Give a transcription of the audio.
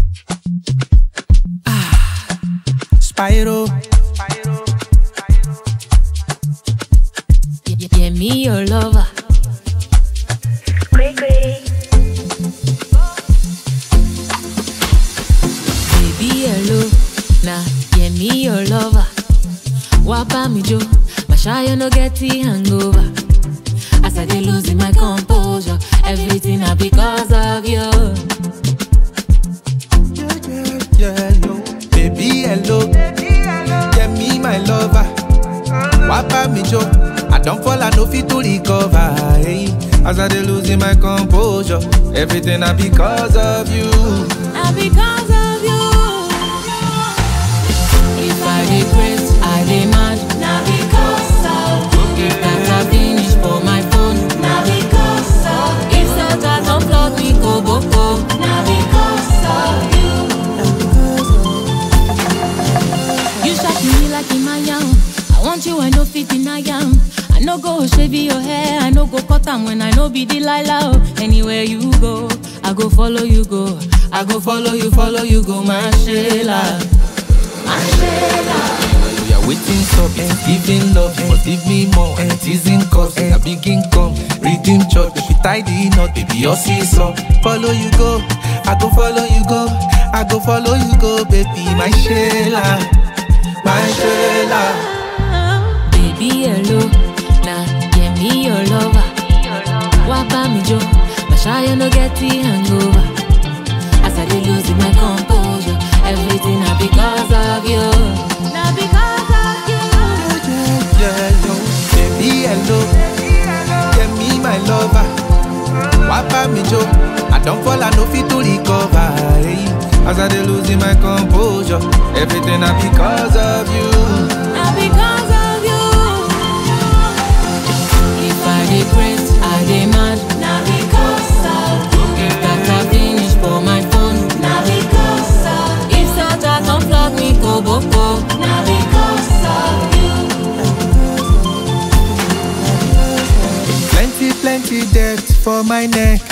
Spyro. Yeah, yeah, me your lover. Baby, hello. Nah, yeah, me your lover. Wapa me jo, my shy no get the hangover. As I dey losing my composure, everything na because of you. Yeah, yeah, yeah, yo. Baby, hello. Yeah, me, my lover. Wapa me jo. I don't fall, I no fit to recover. Hey. As I dey losing my composure, everything na because of you. Na because of you. If I dey craze, I dey mad. Na because of you. If data finish for my phone. Na because of you. If soldiers don flog me koboko. Na because of you. You shock me like Imayam. I want you, I no fit deny am. I no go shave your hair, I no go cut am when I no be Delilah. oh. Anywhere you go, I go follow you go. I go follow you, follow you go, my Sheila. My Sheila. We are waiting stop, and giving love, you must give me more. And teasing cause, and a big income. Redeem church, if we tie the knot, baby, your seesaw. Follow you go, I go follow you go. I go follow you go, baby, my Sheila. My Sheila. Baby, hello. Nah, yeah, me your lover. Wapa me jo, my shy no get the hangover. As I dey losing my composure, everything na because of you. Na because of you. Yeah, yo. Baby, hello. Yeah, me, my lover. Wapa me jo. I don't fall, I no fit to recover. Hey. As I dey losing my composure, everything na because of you. Na because of you. If I dey craze, I dey mad. Na because of you. If data finish for my phone. Na because of you. If soldiers don flog me koboko. Na because of you. Plenty, plenty debt for my neck.